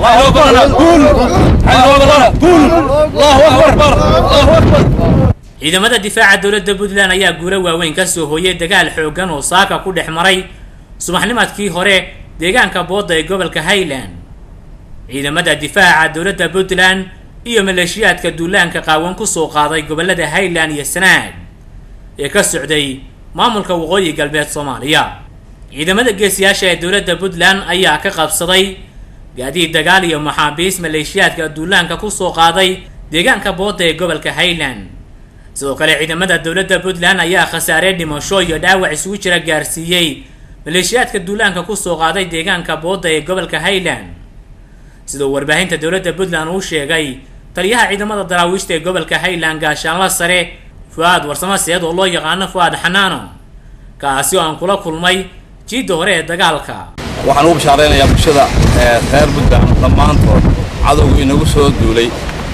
الله أكبر قول حي الله قول الله أكبر الله أكبر ciidamada difaaca dowladda puntland ayaa guulo waaweyn ka soo hooyay dagaal xooggan oo saaka ku dhex maray subaxnimadkii hore deegaanka boodda ee gobolka highland ciidamada difaaca dowladda puntland iyo maleeshiyaadka duulaanka qaawan kusoo qaaday gobolada highland iyo sanaag ee ka socday maamulka waqooyi galbeed soomaaliya ciidamada geesiyaasha ee dowladda puntland ayaa ka qabsaday gaadiid dagaal iyo maxaabiis maleeshiyaadka duulaanka kusoo qaaday deegaanka boodda ee gobolka highland sidoo kale ciidamada dowladda puntland ayaa khasaare dhimasho iyo dhaawac isugu jira gaarsiiyey maleeshiyaadka duulaanka kusoo qaaday deegaanka boodda ee gobolka highland sidoo warbaahinta dowladda puntland uu sheegay taliyaha ciidamada daraawiishta ee gobolka highland gaashaanla sare fu-aad warsamo seed oo loo yaqaano fu-aad xanaano kaasi oo aan kula kulmay jiidda hore ee dagaalka waxaan ugu bashaaraynayaa bulshada reer puntland dhammaantood cadowgu inagu soo duulay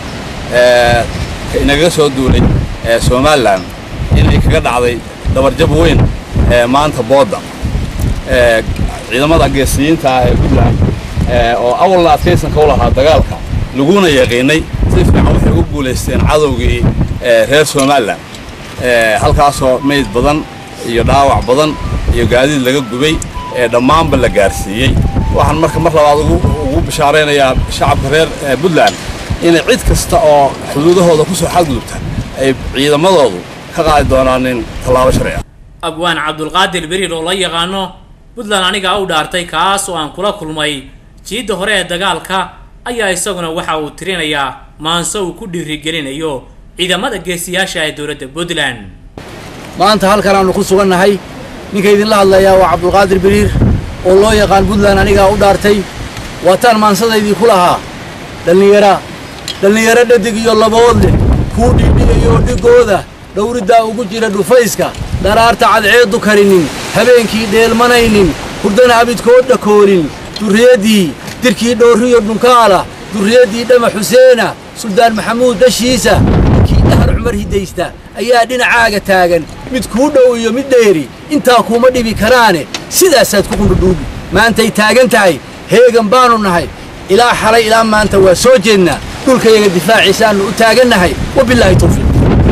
inagaga soo duulay somalilan inay kaga dhacday dabarjab weyn maanta boodda ciidamada geesiyiinta ah ee puntland oo awalna adkaysanka u lahaa dagaalka laguna yaqiinay si fiican waxay ugu guulaysteen cadowgii reer somalilan halkaasoo mayd badan iyo dhaawac badan iyo gaadiid laga gubay ee dhammaanba la gaarsiiyey waxaan marka mar labaad ugu bashaaraynayaa shacabka reer puntland inay cid kasta oo xuduudahooda ku soo xadgudubta ay ciidamadoodu ka qaadi doonaan in tallaabo sharci ah abwaan cabdulqaadir beriir oo la yaqaano puntland anigaa u dhaartay kaas oo aan kula kulmay jiidda hore ee dagaalka ayaa isaguna waxa uu tirinayaa maanse uu ku dhiirigelinayo ciidamada geesiyaasha ee dowladda puntland maanta halkan aanu ku sugannahay ninka idinla hadlayaa waa cabdulqaadir beriir oo loo yaqaan puntland anigaa u dhaartay waataan maansadaydii ku lahaa dhallinyara dhallinyaro dhadig iyo labood leh kuu dhiidhigayo dhigooda dhowriddaa ugu jira dhufayska dharaarta cadceeddu karinin habeenkii dheelmanaynin hurdana abidkood dhakoonin durriyaddii dirkii dhoorriyo dhunkaala durriyaddii dhama xuseena suldaan maxamuud dhashiisa ninkii dhahar cumar hidaysta ayaa dhinacaaga taagan mid kuu dhow iyo mid dheeri intaa kuuma dhibi karaane sidaasaad ku qundhudhuubi maantay taagan tahay heegan baannu nahay ilaa xalay ilaa maanta waa soo jeednaa dhulkayaga difaaciisaannu u taagannahay wabilaahi tawfiiq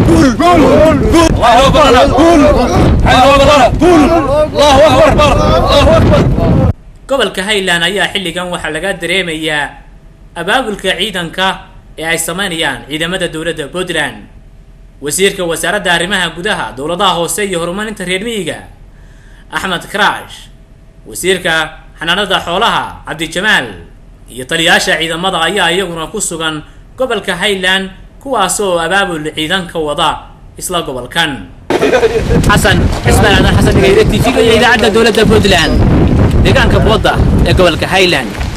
الله أكبر قول حي الله قول الله أكبر الله أكبر gobolka highland ayaa xilligan waxaa laga dareemayaa abaabulka ciidanka ee ay sameynayaan ciidamada dowladda puntland wasiirka wasaaradda arrimaha gudaha dowladaha hoose iyo horumarinta reer miyiga axmed karaash wasiirka xanaanada xoolaha cabdijamaal iyo taliyaasha ciidamada ayaa iyaguna ku sugan gobolka highland kuwaas oo abaabul ciidanka wada isla gobolkan xasan cismaan aadan xasan dhigayre tv-ga iyo idaacadda dowladda puntland deegaanka boodda ee gobolka highland